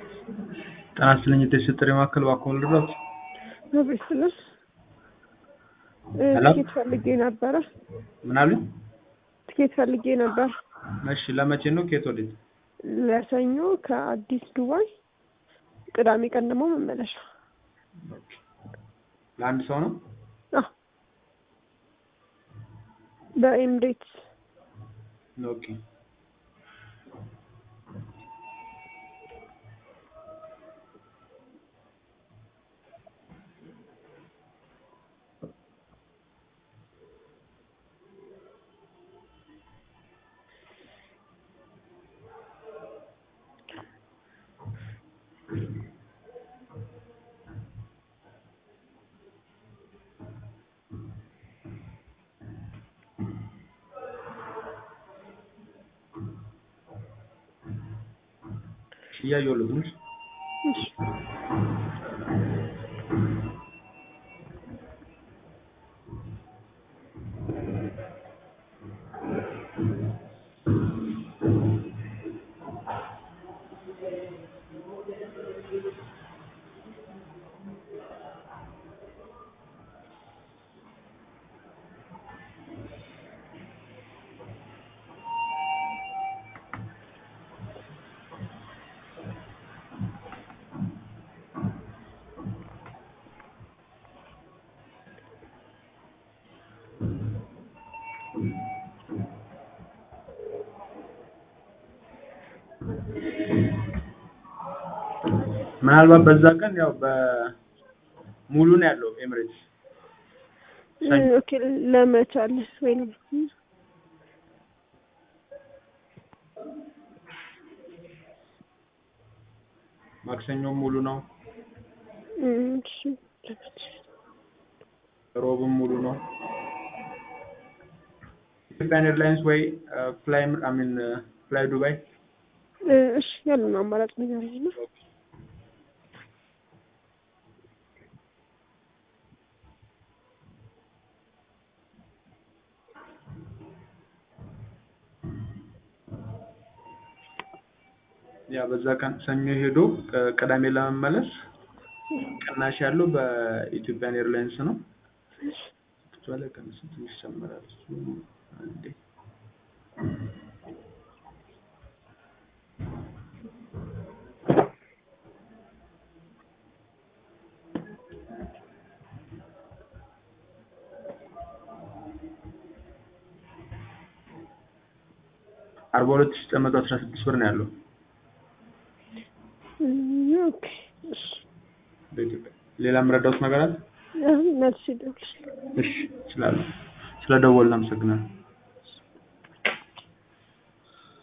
ጤና ይስጥልኝ የጥሪ ማዕከል እባክዎ ልርዳዎት? አቤት ስልሽ ሄሎ? ትኬት ፈልጌ ነበረ። ምን አሉኝ? ትኬት ፈልጌ ነበር እሺ ለመቼ ነው? ከየት ወዴት? ለሰኞ ከአዲስ ዱባይ፣ ቅዳሜ ቀን ደግሞ መመለሻ። ለአንድ ሰው ነው? አዎ በኤምሬትስ ኦኬ እያየሁልህ ነው። እሺ ምናልባት በዛ ቀን ያው በሙሉ ነው ያለው ኤምሬትስ ሰኞ። ኦኬ ለመቻል ወይ ነው ማክሰኞም ሙሉ ነው፣ እሺ ለመቻል ሮብም ሙሉ ነው። ኢትዮጵያን ኤርላይንስ ወይ ፍላይ አይ ሚን ፍላይ ዱባይ እሺ ያሉን አማራጭ ንገረኝ እና ያ በዛ ቀን ሰኞ ሄዶ ቅ- ቅዳሜ ለመመለስ ቅናሽ ያለው በኢትዮጵያን ኤርላይንስ ነው። እሷ ላይ ቀንስ ትንሽ ይጨምራል። እሱ አንዴ አርባ ሁለት ሺህ ዘጠኝ መቶ አስራ ስድስት ብር ነው ያለው ኦኬ እሺ በኢትዮጵያ። ሌላ የምረዳውት ነገር አለ? አሁን መልስ ይደውልልኝ እሺ እችላለሁ። ስለ ደወልን አመሰግናለሁ።